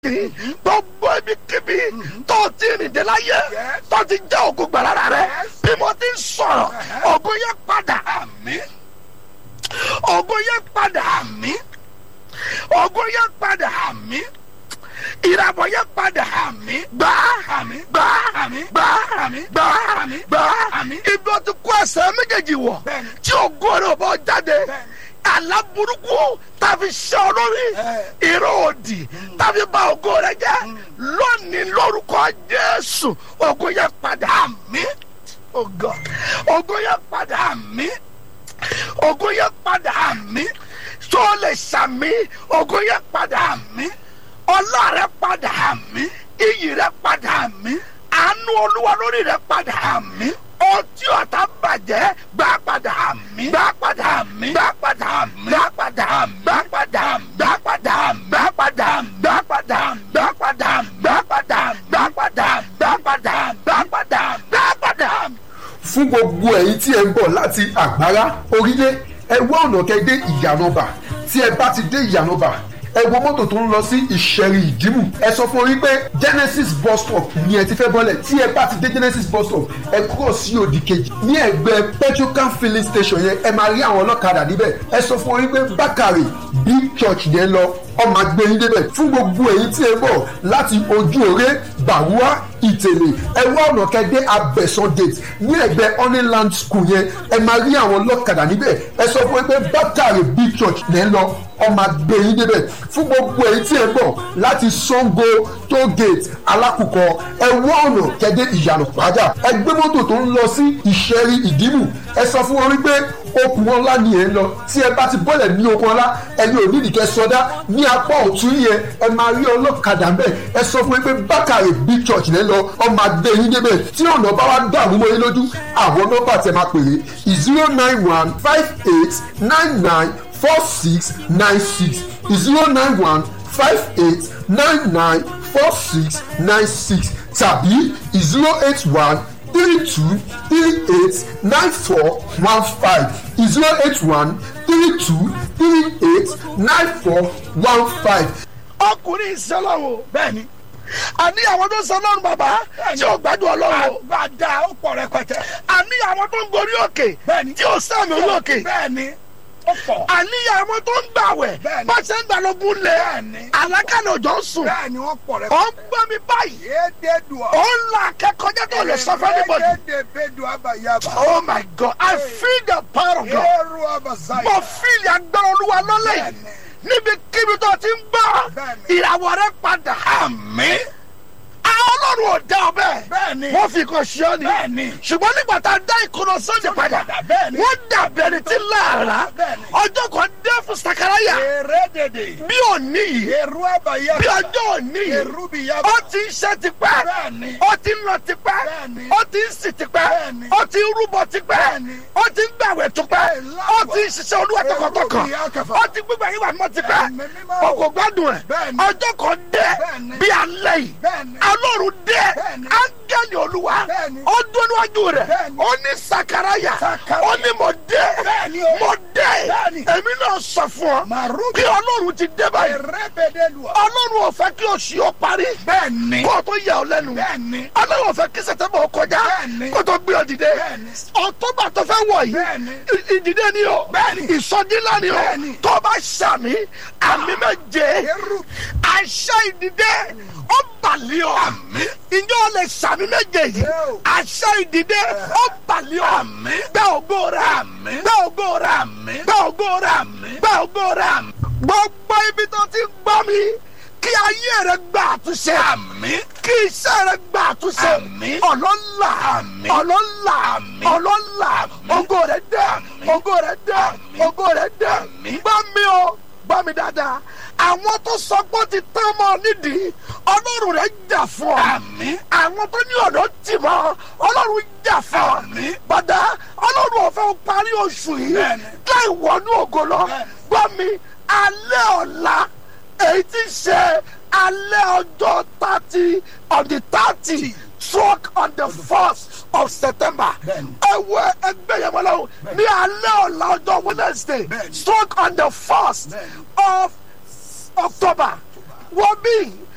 kiri gbogbo ibi kíbi tó ti rìn dé láyé tó ti jẹ́ ògùn gbàlára rẹ bí mo ti ń sọ̀rọ̀ ògùn yẹn padà àmín ògùn yẹn padà àmín ògùn yẹn padà àmín ìràbọ̀ yẹn padà àmín gbà àmín gbà àmín gbà àmín gbà àmín gbà àmín ibi ó ti kó ẹsẹ̀ méjèèjì wọ̀ Bẹ́ẹ̀ni. tí ògùn rẹ̀ ò bọ́ jáde Bẹ́ẹ̀ni. àlá burúkú tàbí ṣe olórí Ẹ. ìró òdì tàbí bà ògo rẹ̀ jẹ́ lónìí lórúkọ Jésù ògùn yẹn padà àmín ògo ògùn yẹn padà àmín ògùn yẹn padà àmín tó lè sàmì ògùn yẹn padà àmín ọlá rẹ̀ padà àmín iyì rẹ̀ padà àmín àánú olúwa lórí rẹ̀ padà àmín ọtí ọ̀tá bàjẹ́ gbà padà Àmín. gbà padà Àmín. gbà padà Àmín. gbà padà Àmín. gbà padà gbà padà gbà padà gbà padà gbà padà gbà padà gbà padà gbà padà gbà padà gbà padà. fún gbogbo ẹ̀yin tí ẹ ń bọ̀ láti àgbárá orílẹ̀ ẹ wá ọ̀nà kẹ́ dé ìyànàbà tí ẹ bá ti dé ìyànàbà ẹ wo mọ́tò tó ń lọ sí ìṣẹ̀rì ìdìmú ẹ sọ fún orí pé genesis bus stop ni ẹ ti fẹ́ bọ́lẹ̀ tí ẹ bá ti dé genesis bus stop ẹ kúrò sí òdì kejì ní ẹgbẹ́ petrocan filling station yẹn ẹ máa rí àwọn ọlọ́kadà níbẹ̀ ẹ sọ fún orí pé bákàrè big church yẹn lọ ọmọ agbẹ́yìn débẹ̀ fún gbogbo èyí tí ẹ bọ̀ láti ojú òré bàwúà ìtẹ̀lé ẹ wá ọ̀nà kẹ́dẹ́ abẹ́sán gate ní ẹgbẹ́ honeyland school yẹn ẹ máa rí àwọn ọlọ́kadà níbẹ̀ ẹ sọ fún ẹ pé bákàrè big church lẹ́ ń lọ ọmọ agbẹ́yìn débẹ̀ fún gbogbo èyí tí ẹ bọ̀ láti sango toll gate alákùkọ ẹ wá ọ̀nà kẹ́dẹ́ ìyànà pàjá ẹ gbé mọ́tò tó ń lọ sí ìṣẹ́rí ìdìmú ẹ sọ fún wọn wípé okùn ọlá ni ẹ ń lọ tí ẹ bá ti bọ́lẹ̀ ní okùn ọlá ẹni ò nídìí kẹ́ sọdá ní apá ọ̀tún yẹn ẹ máa rí ọlọ́kadà ń bẹ̀ ẹ sọ fún mi pé bákàrè big church lẹ́ lọ ọmọ adé yín débẹ̀ tí ọ̀nà bá wá dàrú mọ́ yín lójú àwọn nọ́mbà tẹ máa pèrè zero nine one five eight nine nine four six nine six zero nine one five eight nine nine four six nine six tàbí zero eight one three two three eight nine four one five zero eight one three two three eight nine four one five. ọkùnrin ìṣẹlọ́wọ́ bẹ́ẹ̀ni àní àwọn tó ń sọ lọ́rùn bàbá tí ò gbádùn ọlọ́run àgbàdà ó pọ̀ rẹpẹtẹ àní àwọn tó ń gorí òkè Bẹ́ẹ̀ni. tí ò sàmì orí òkè bẹ́ẹ̀ni ó pọ̀ àní àwọn tó ń gbàwẹ̀ Bẹ́ẹ̀ni. bá ṣe ń gbàlógún lẹ̀ Bẹ́ẹ̀ni. alákàlẹ̀ òjò ń sùn bẹ́ẹ̀ni wọ́n pọ̀ ó rẹpẹtẹ. ń gbọ́ mi báyìí Yédèdùà. ó ń la akẹ́kọ̀ọ́jẹ́ tó lè sọ fún anybody Yédèbèdùà bàyàbà. oh my god i feel the power of god Èrò àbàzáyà. mo feel agbára olúwa lọ́lẹ̀ yìí Bẹ́ẹ̀ni. níbi kíbi tó ti ń gbọ́ Bẹ́ẹ̀ni. ìràwọ̀ rẹ padà Àmín. àwọn ọlọ́run ò dá ọ bẹ́ẹ̀ Bẹ́ẹ̀ni. wọ́n fi kan ṣe ọ́ ni Bẹ́ẹ̀ni. ṣùgbọ́n nígbà tá a dá ìkùnà sọ́ọ̀dì padà Bẹ́ẹ̀ni. wọ́n dàbí ẹni tí láàrá Bẹ́ẹ̀ni. ọjọ́ kan dé fún sakaraya Èrè dèdè. bí òní yìí Èrò àbàyàbà. bí ọjọ́ òní yìí Èrú bìyàbà. ó ti ń ṣe tipẹ́ Bẹ́ẹ̀ni. ó ti ń lọ tipẹ́ Bẹ́ẹ̀ni. ó ti ń sì tipẹ́ Bẹ́ẹ̀ni. ó ti ń rúbọ tipẹ́ Bẹ́ẹ̀ni. ó ti ń gbàwẹ̀ tipẹ́ Bẹ́ẹ̀ni. ó ti ń ṣiṣẹ́ olúwa tọkàntọkàn Èrú bìyà kẹfà. ó ti gbígbà yín wà mọ́ tipẹ́ Ẹ̀mí mímọ́. ó kò gbádùn ẹ̀ Bẹ́ẹ̀ni. ọjọ́ kan dé Bẹ́ẹ̀ni. bí alẹ́ yìí Bẹ́ẹ̀ni. alọ́run dé Bẹ́ẹ̀ni. áńgẹ́lì olúwa Bẹ́ẹ̀ni. ó dún níwájú rẹ̀ Bẹ́ẹ̀ni. ó ní sakaraya Sakaraya. ó ní mo dé Bẹ́ẹ̀ni o. mo dé Bẹ́ẹ̀ni. èmi náà sọ fún ọ Màrú. bí ọlọ́run ti dé báyìí Èrè bèdèlùà. ọlọ́run ò fẹ́ kí oṣù yóò parí Bẹ́ẹ̀ni. kó o tó yà ọ lẹ́nu Bẹ́ẹ̀ni. ọlọ́run ò fẹ́ kí sẹ̀tẹ́mbà ó kọjá Bẹ́ẹ̀ni. kó o tó gbé ọ dìde Bẹ́ẹ̀ni. ọ̀tọ́bà tó fẹ́ wọ̀ yìí Bẹ́ẹ̀ni. ì- ìdìde ni o Bẹ́ẹ̀ni. ìsọdínlá ni o Bẹ́ẹ̀ni. tó bá sàmì àmì méje Èrú. àṣà ìdìde ó bàlẹ́ ọ Àmín. ìjọ lè sàmì méje yìí Yóò. àṣà ìdìde ó bàlẹ́ ọ Àmín. gbẹ ògo rẹ Àmín. gbẹ ògo rẹ Àmín. gbẹ ògo rẹ Àmín. gbẹ ògo rẹ gbogbo ibi tó ti gbọ́ mi kí ayé rẹ gba àtúnṣe Àmín. kí iṣẹ́ rẹ gba àtúnṣe Àmín. ọlọ́lá Àmín. ọlọ́lá Àmín. ọlọ́lá Àmín. ògo rẹ dé Àmín. ògo rẹ dé Àmín. ògo rẹ dé Àmín. gbọ́ mi o gbọ́ mi dáadáa àwọn tó sọ pé ó ti tán mọ́ nídìí ọlọ́run rẹ̀ jà fún ọ Àmín. àwọn tó ní ọ̀dọ́ tì mọ́ ọlọ́run jà fún ọ Àmín. bàdá ọlọ́run ò fẹ́ parí oṣù yìí Bẹ́ẹ̀ni. láì wọnú ògo lọ Bẹ́ẹ̀ni. gbọ́ mi alẹ́ ọ̀la èyí tí ń ṣe alẹ́ ọjọ́ thirty on the thirty struck on the first of september Bẹ́ẹ̀ni. ẹwọ ẹgbẹ́ yẹn wọlé o ní alẹ́ ọ̀la ọjọ́ wednesday Bẹ́ẹ̀ni. struck on the first Bẹ́ẹ̀ni. of october wọ́n bí